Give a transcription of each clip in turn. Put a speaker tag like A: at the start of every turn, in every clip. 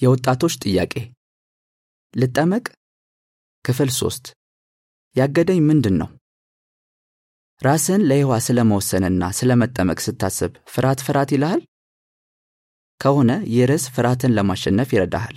A: የወጣቶች ጥያቄ ልጠመቅ? ክፍል ሶስት ያገደኝ ምንድን ነው? ራስህን ለይሖዋ ስለ መወሰንና ስለ መጠመቅ ስታስብ ፍርሃት ፍርሃት ይልሃል? ከሆነ ይህ ርዕስ ፍርሃትን ለማሸነፍ ይረዳሃል።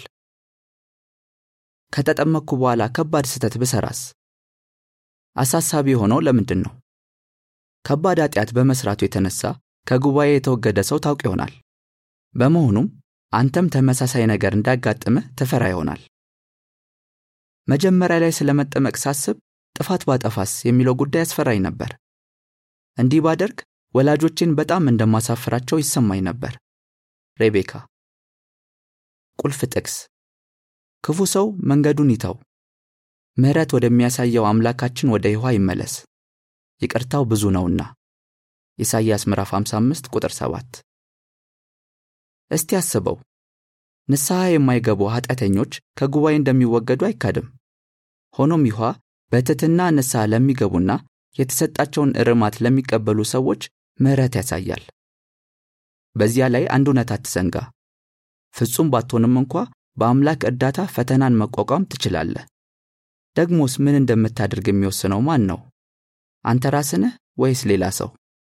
A: ከተጠመቅኩ በኋላ ከባድ ስህተት ብሰራስ? አሳሳቢ የሆነው ለምንድን ነው? ከባድ ኃጢአት በመስራቱ የተነሳ ከጉባኤ የተወገደ ሰው ታውቅ ይሆናል። በመሆኑም አንተም ተመሳሳይ ነገር እንዳያጋጥምህ ትፈራ ይሆናል። መጀመሪያ ላይ ስለ መጠመቅ ሳስብ ጥፋት ባጠፋስ የሚለው ጉዳይ ያስፈራኝ ነበር። እንዲህ ባደርግ ወላጆቼን በጣም እንደማሳፍራቸው ይሰማኝ ነበር። ሬቤካ። ቁልፍ ጥቅስ ክፉ ሰው መንገዱን ይተው፣ ምሕረት ወደሚያሳየው አምላካችን ወደ ይሖዋ ይመለስ፣ ይቅርታው ብዙ ነውና። ኢሳይያስ ምዕራፍ 55 ቁጥር 7። እስቲ አስበው፣ ንስሐ የማይገቡ ኃጢአተኞች ከጉባኤ እንደሚወገዱ አይካድም። ሆኖም ይሖዋ በትሕትና ንስሐ ለሚገቡና የተሰጣቸውን እርማት ለሚቀበሉ ሰዎች ምሕረት ያሳያል። በዚያ ላይ አንድ እውነት አትዘንጋ። ፍጹም ባትሆንም እንኳ በአምላክ እርዳታ ፈተናን መቋቋም ትችላለህ። ደግሞስ ምን እንደምታደርግ የሚወስነው ማን ነው? አንተ ራስህ ነህ ወይስ ሌላ ሰው?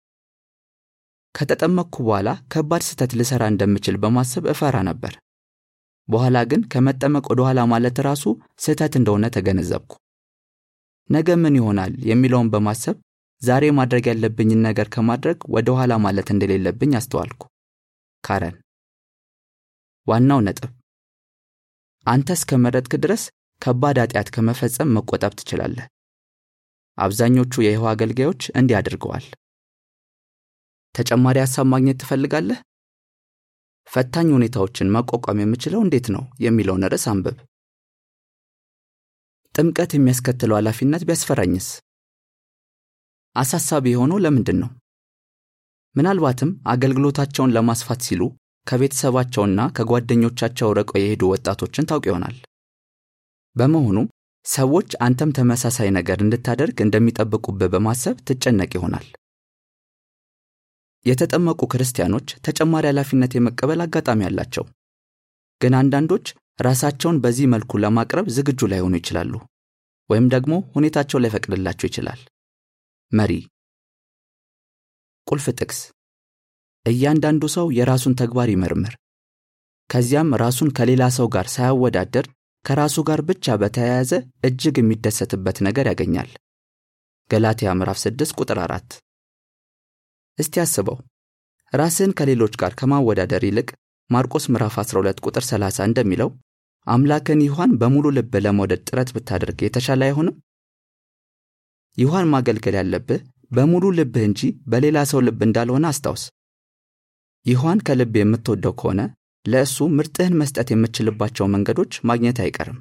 A: ከተጠመቅኩ በኋላ ከባድ ስህተት ልሠራ እንደምችል በማሰብ እፈራ ነበር። በኋላ ግን ከመጠመቅ ወደ ኋላ ማለት ራሱ ስህተት እንደሆነ ተገነዘብኩ። ነገ ምን ይሆናል የሚለውን በማሰብ ዛሬ ማድረግ ያለብኝን ነገር ከማድረግ ወደ ኋላ ማለት እንደሌለብኝ አስተዋልኩ። ካረን። ዋናው ነጥብ አንተ እስከ መረጥክ ድረስ ከባድ ኃጢአት ከመፈጸም መቆጠብ ትችላለህ። አብዛኞቹ የይሖዋ አገልጋዮች እንዲህ አድርገዋል። ተጨማሪ ሐሳብ ማግኘት ትፈልጋለህ? ፈታኝ ሁኔታዎችን መቋቋም የምችለው እንዴት ነው የሚለውን ርዕስ አንብብ። ጥምቀት የሚያስከትለው ኃላፊነት ቢያስፈራኝስ? አሳሳቢ የሆነው ለምንድን ነው? ምናልባትም አገልግሎታቸውን ለማስፋት ሲሉ ከቤተሰባቸውና ከጓደኞቻቸው ርቀው የሄዱ ወጣቶችን ታውቅ ይሆናል። በመሆኑም ሰዎች አንተም ተመሳሳይ ነገር እንድታደርግ እንደሚጠብቁብህ በማሰብ ትጨነቅ ይሆናል። የተጠመቁ ክርስቲያኖች ተጨማሪ ኃላፊነት የመቀበል አጋጣሚ አላቸው። ግን አንዳንዶች ራሳቸውን በዚህ መልኩ ለማቅረብ ዝግጁ ላይሆኑ ይችላሉ፣ ወይም ደግሞ ሁኔታቸው ላይፈቅድላቸው ይችላል። መሪ ቁልፍ ጥቅስ እያንዳንዱ ሰው የራሱን ተግባር ይመርምር፣ ከዚያም ራሱን ከሌላ ሰው ጋር ሳያወዳደር ከራሱ ጋር ብቻ በተያያዘ እጅግ የሚደሰትበት ነገር ያገኛል። ገላትያ ምዕራፍ 6 ቁጥር 4። እስቲ አስበው፣ ራስህን ከሌሎች ጋር ከማወዳደር ይልቅ ማርቆስ ምዕራፍ 12 ቁጥር 30 እንደሚለው አምላክን ይሖዋን በሙሉ ልብ ለመውደድ ጥረት ብታደርግ የተሻለ አይሆንም? ይሖዋን ማገልገል ያለብህ በሙሉ ልብህ እንጂ በሌላ ሰው ልብ እንዳልሆነ አስታውስ። ይሖዋን ከልብ የምትወደው ከሆነ ለእሱ ምርጥህን መስጠት የምትችልባቸው መንገዶች ማግኘት አይቀርም።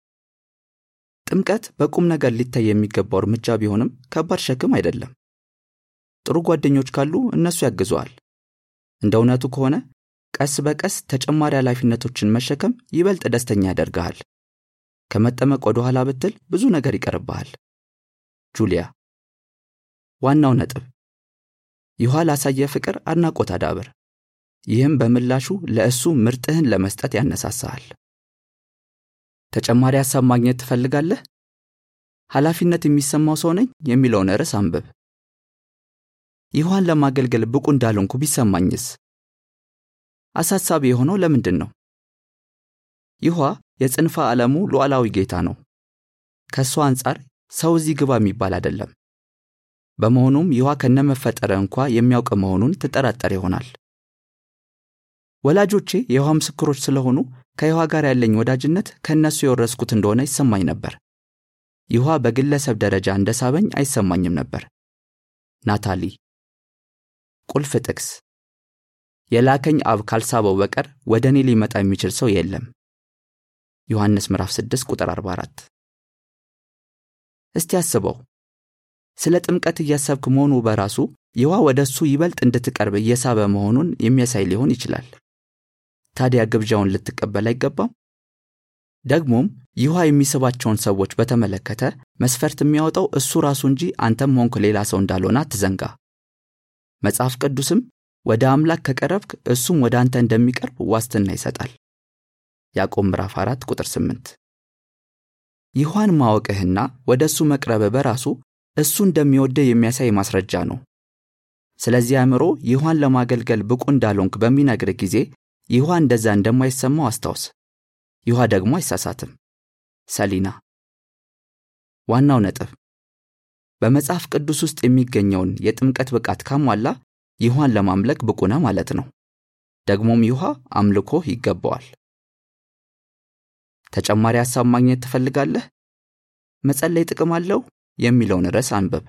A: ጥምቀት በቁም ነገር ሊታይ የሚገባው እርምጃ ቢሆንም ከባድ ሸክም አይደለም። ጥሩ ጓደኞች ካሉ እነሱ ያግዙሃል። እንደ እውነቱ ከሆነ ቀስ በቀስ ተጨማሪ ኃላፊነቶችን መሸከም ይበልጥ ደስተኛ ያደርግሃል። ከመጠመቅ ወደ ኋላ ብትል ብዙ ነገር ይቀርብሃል። ጁሊያ። ዋናው ነጥብ ይሖዋ ላሳየ ፍቅር አድናቆት አዳብር። ይህም በምላሹ ለእሱ ምርጥህን ለመስጠት ያነሳሳሃል። ተጨማሪ ሐሳብ ማግኘት ትፈልጋለህ? ኃላፊነት የሚሰማው ሰው ነኝ የሚለውን ርዕስ አንብብ። ይሖዋን ለማገልገል ብቁ እንዳልሆንኩ ቢሰማኝስ? አሳሳቢ የሆነው ለምንድን ነው? ይሖዋ የጽንፈ ዓለሙ ሉዓላዊ ጌታ ነው። ከእሱ አንጻር ሰው እዚህ ግባ የሚባል አይደለም። በመሆኑም ይሖዋ ከነመፈጠረ እንኳ የሚያውቅ መሆኑን ትጠራጠር ይሆናል። ወላጆቼ የይሖዋ ምስክሮች ስለሆኑ ከይሖዋ ጋር ያለኝ ወዳጅነት ከእነሱ የወረስኩት እንደሆነ ይሰማኝ ነበር። ይሖዋ በግለሰብ ደረጃ እንደ ሳበኝ አይሰማኝም ነበር። ናታሊ። ቁልፍ ጥቅስ የላከኝ አብ ካልሳበው በቀር ወደ እኔ ሊመጣ የሚችል ሰው የለም። ዮሐንስ ምዕራፍ 6 ቁጥር 44። እስቲ አስበው፣ ስለ ጥምቀት እያሰብክ መሆኑ በራሱ ይሖዋ ወደ እሱ ይበልጥ እንድትቀርብ እየሳበ መሆኑን የሚያሳይ ሊሆን ይችላል። ታዲያ ግብዣውን ልትቀበል አይገባም? ደግሞም ይሖዋ የሚስባቸውን ሰዎች በተመለከተ መስፈርት የሚያወጣው እሱ ራሱ እንጂ አንተም ሆንክ ሌላ ሰው እንዳልሆነ አትዘንጋ። መጽሐፍ ቅዱስም ወደ አምላክ ከቀረብክ እሱም ወደ አንተ እንደሚቀርብ ዋስትና ይሰጣል። ያዕቆብ ምዕራፍ 4 ቁጥር 8 ይሖዋን ማወቅህና ወደ እሱ መቅረብ በራሱ እሱ እንደሚወድህ የሚያሳይ ማስረጃ ነው። ስለዚህ አእምሮ ይሖዋን ለማገልገል ብቁ እንዳልሆንክ በሚነግርህ ጊዜ ይሖዋ እንደዛ እንደማይሰማው አስታውስ። ይሖዋ ደግሞ አይሳሳትም። ሰሊና ዋናው ነጥብ በመጽሐፍ ቅዱስ ውስጥ የሚገኘውን የጥምቀት ብቃት ካሟላ ይሖዋን ለማምለክ ብቁ ነህ ማለት ነው። ደግሞም ይሖዋ አምልኮ ይገባዋል። ተጨማሪ ሐሳብ ማግኘት ትፈልጋለህ? መጸለይ ጥቅም አለው የሚለውን ርዕስ አንብብ።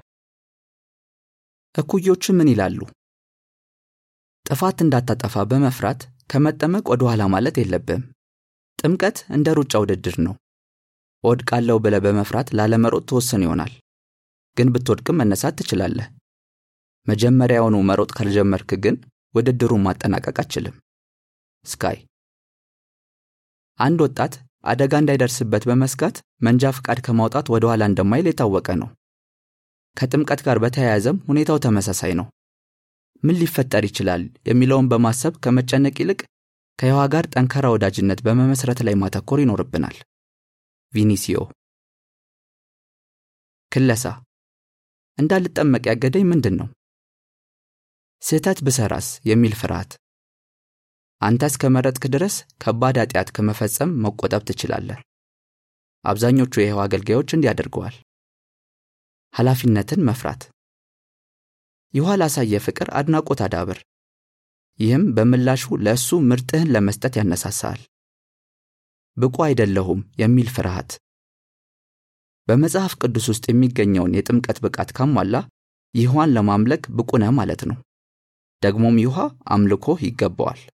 A: እኩዮቹ ምን ይላሉ? ጥፋት እንዳታጠፋ በመፍራት ከመጠመቅ ወደ ኋላ ማለት የለብህም። ጥምቀት እንደ ሩጫ ውድድር ነው። እወድቃለሁ ብለህ በመፍራት ላለመሮጥ ትወስን ይሆናል፣ ግን ብትወድቅም መነሳት ትችላለህ። መጀመሪያውኑ መሮጥ ካልጀመርክ ግን ውድድሩን ማጠናቀቅ አትችልም። ስካይ አንድ ወጣት አደጋ እንዳይደርስበት በመስጋት መንጃ ፍቃድ ከማውጣት ወደ ኋላ እንደማይል የታወቀ ነው። ከጥምቀት ጋር በተያያዘም ሁኔታው ተመሳሳይ ነው። ምን ሊፈጠር ይችላል የሚለውን በማሰብ ከመጨነቅ ይልቅ ከሕዋ ጋር ጠንካራ ወዳጅነት በመመስረት ላይ ማተኮር ይኖርብናል። ቪኒሲዮ ክለሳ እንዳልጠመቅ ያገደኝ ምንድን ነው? ስህተት ብሰራስ የሚል ፍርሃት። አንተ እስከመረጥክ ድረስ ከባድ ኃጢአት ከመፈጸም መቆጠብ ትችላለህ። አብዛኞቹ የሕዋ አገልጋዮች እንዲህ አድርገዋል። ኃላፊነትን መፍራት። ይሖዋ ላሳየ ፍቅር አድናቆት አዳብር። ይህም በምላሹ ለእሱ ምርጥህን ለመስጠት ያነሳሳል። ብቁ አይደለሁም የሚል ፍርሃት። በመጽሐፍ ቅዱስ ውስጥ የሚገኘውን የጥምቀት ብቃት ካሟላ ይሖዋን ለማምለክ ብቁ ነህ ማለት ነው። ደግሞም ይሖዋ አምልኮ ይገባዋል።